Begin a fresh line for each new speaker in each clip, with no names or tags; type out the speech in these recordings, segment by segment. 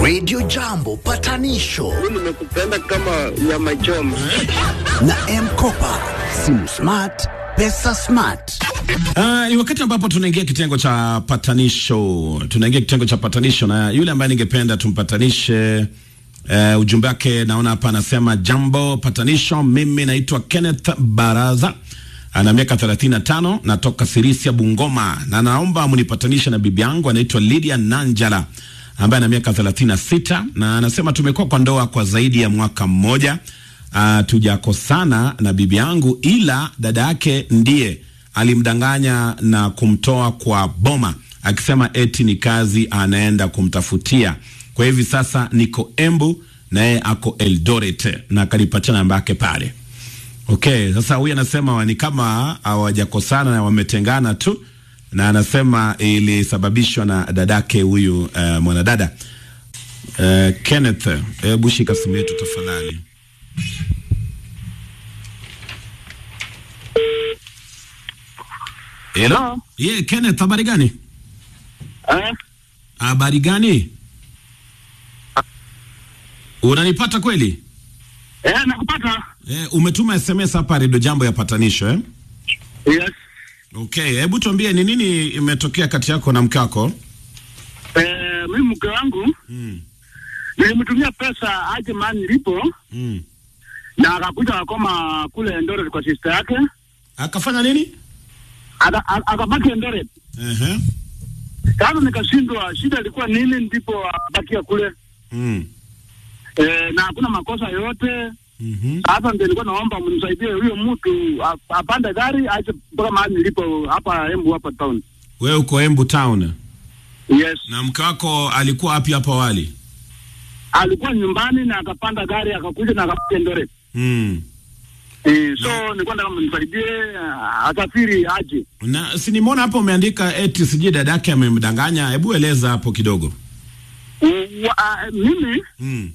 Radio Jambo patanisho
nimekupenda kama nyama choma.
na Mkopa, simu smart, pesa smart.
Ah, ni wakati ambapo tunaingia kitengo cha patanisho. Tunaingia kitengo cha patanisho na yule ambaye ningependa tumpatanishe uh, ujumbe wake naona hapa anasema jambo patanisho, mimi naitwa Kenneth Baraza ana miaka 35 natoka Sirisia Bungoma, na naomba mnipatanishe na bibi yangu anaitwa Lydia Nanjala ambaye ana miaka 36 na anasema tumekuwa kwa ndoa kwa zaidi ya mwaka mmoja. Uh, tujakosana na bibi yangu, ila dada yake ndiye alimdanganya na kumtoa kwa boma akisema eti ni kazi anaenda kumtafutia. Kwa hivi sasa niko Embu na yeye ako Eldoret na akanipatia namba yake pale. Okay, sasa huyu anasema ni kama hawajakosana na wametengana tu, na anasema ilisababishwa na dadake huyu uh, mwanadada uh, Kenneth. Hebu shika simu yetu tafadhali. Hello. Ye, Kenneth, habari gani?
Eh?
Habari gani? Unanipata kweli?
Eh, nakupata.
Eh, umetuma SMS hapa Redio Jambo ya patanisho eh?
Yes.
Okay, hebu tuambie ni nini imetokea kati yako na mke wako?
Eh, mimi mke wangu
Mm.
nilimtumia pesa aje mahali nilipo
Mm.
na akakuja akakoma kule Eldoret kwa sister yake.
Akafanya nini?
Aka- a- Akabaki Eldoret.
Ehe.
Sasa nikashindwa shida ilikuwa nini, ndipo akabakia kule
Mm.
eh, na hakuna makosa yoyote.
Mhm.
Sasa ndio nilikuwa naomba mnisaidie huyo mtu a- apande gari aje mpaka mahali nilipo hapa Embu hapa town.
Wewe uko Embu town
Yes.
na mke wako alikuwa wapi hapo awali?
Alikuwa nyumbani na akapanda gari akakuja na akabaki Eldoret.
Mm.
Eh, so nilikuwa nataka mnisaidie ah, asafiri aje.
Na si nimeona hapo umeandika eti sijui dadake amemdanganya. Hebu eleza hapo kidogo.
U- wa- ah, Mimi
Mm.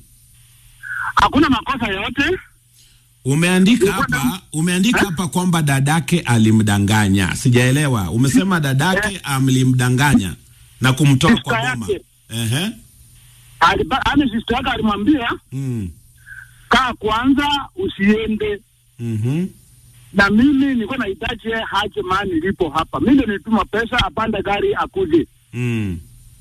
hakuna makosa yoyote.
Umeandika
Nilikuwa na-
hapa, umeandika
Eh?
hapa kwamba dadake alimdanganya. Sijaelewa. Umesema dadake alimdanganya na kumtoa
Sister
kwa boma.
yake.
Ehe.
Aliba- Yaani sister yake alimwambia
Mm.
kaa kwanza, usiende
Mhm.
na mimi nilikuwa nahitaji yeye haje mahali nilipo hapa. Mimi ndio nilituma pesa apande gari akuje,
Mm.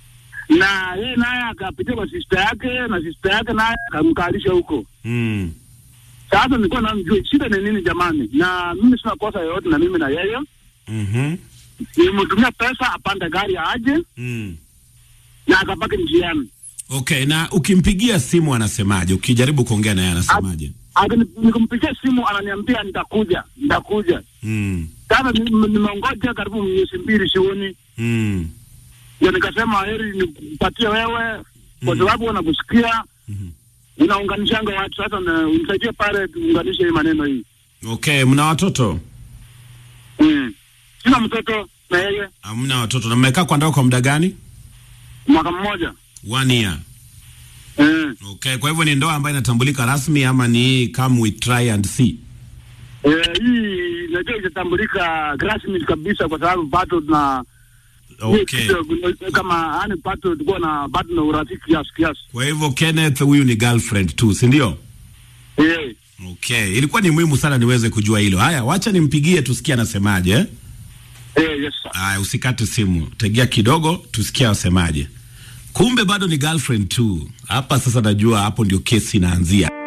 na yeye naye akapitia kwa sister yake, na sister yake naye akamkalisha huko.
Mm.
Sasa nilikuwa namjua shida ni nini jamani, na mimi sina kosa yoyote na mimi na yeye.
Mhm.
Nilimtumia pesa apande gari aje,
Mm.
na akabaki njiani.
Okay, na ukimpigia simu anasemaje? Ukijaribu kuongea naye anasemaje?
Akini- Nikumpigia simu ananiambia nitakuja, nitakuja.
Mm.
Sasa ni- nimeongoja karibu miezi mbili sioni,
Mm.
ndio nikasema heri nikupatie wewe kwa
Mm.
sababu wanakusikia
Mhm.
unaunganishanga watu. Sasa na- unisaidie pale tuunganishe hii maneno hii.
Okay, mna watoto?
Mm. Sina mtoto na yeye,
Hamna watoto. Na mmekaa kwa ndoa kwa muda gani?
mwaka mmoja.
One year.
Mm.
Okay, kwa hivyo ni ndoa ambayo inatambulika rasmi ama ni come we try and see?
Eh, hii najua itatambulika rasmi kabisa kwa sababu bado tuna
Okay.
hii kitu, kama yani bado tulikuwa na bado na urafiki kiasi kiasi.
Kwa hivyo Kenneth huyu ni girlfriend tu, si ndio?
Eh.
Okay, ilikuwa ni muhimu sana niweze kujua hilo. Haya, wacha nimpigie tusikie anasemaje. eh?
Eh, yes sir.
Haya, usikate simu, tegea kidogo tusikie asemaje. Kumbe bado ni girlfriend tu. Hapa sasa najua hapo ndio kesi inaanzia.